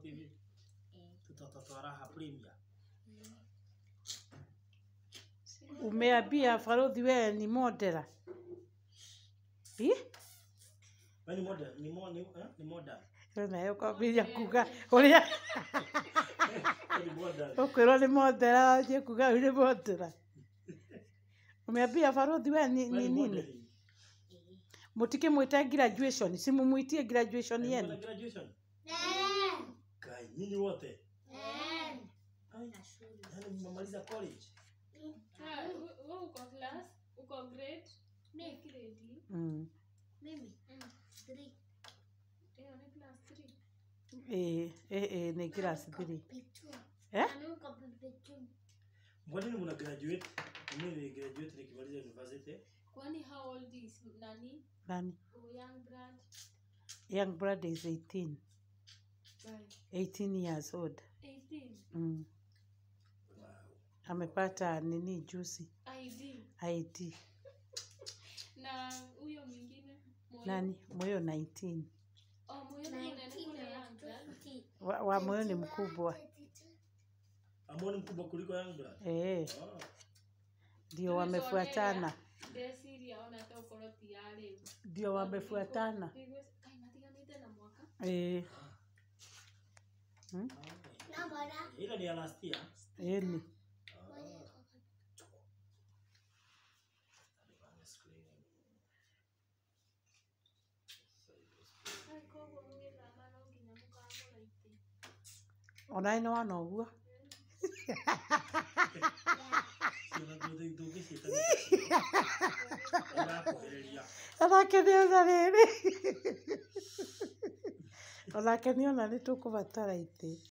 TV tũtoto twa raha premier Umeambia Baruthi wewe ni modera. Ih? Wewe ni modern ni mo ni, eh? ni modern nayo kwambĩrĩria kuga ũrĩa Wewe ni modern ũkwĩrwo nĩ modera wanjie kuga ũyũ nĩ modera umeambia Baruthi we ni, Wewe ni ni nini modern mũtikĩmwĩte graduation si mumwitie graduation Wewe yenu una graduation kai nyinyi wote Ai, yaani mmemaliza college Ah, we- we uko class uko grade ni grade mm. Mm. hiyo ni class 3 ĩĩ ĩĩ nĩ class 3 eh Kwa nini mna graduate? Mimi ni graduate nikimaliza university. kwani how old is nani nani young brad young brother is 18 Right. 18 years old 18 mm. Wow. amepata nini juzi id ID na huyo mwingine Moyo. nani moyo 19 oh moyo ni mnene kule young brad wa, wa moyo ni mkubwa Amoni mkubwa kuliko young blood. eh Oh. ndio wamefuatana ndeciria ona ta ukorwo ti ya rĩu ndio wamefuatana Ndigwĩ- kaĩ matiganĩte na mwaka eh Ile ni ya last year. eni Ai, koguo mũgĩthama no nginya mũkagũra itĩ onaĩ nĩ wana ũguo Sio na ndio ndio kesi Ila kuhereria. onake nĩ ona rĩrĩ onake nĩ ona nĩ tũkũbatara itĩ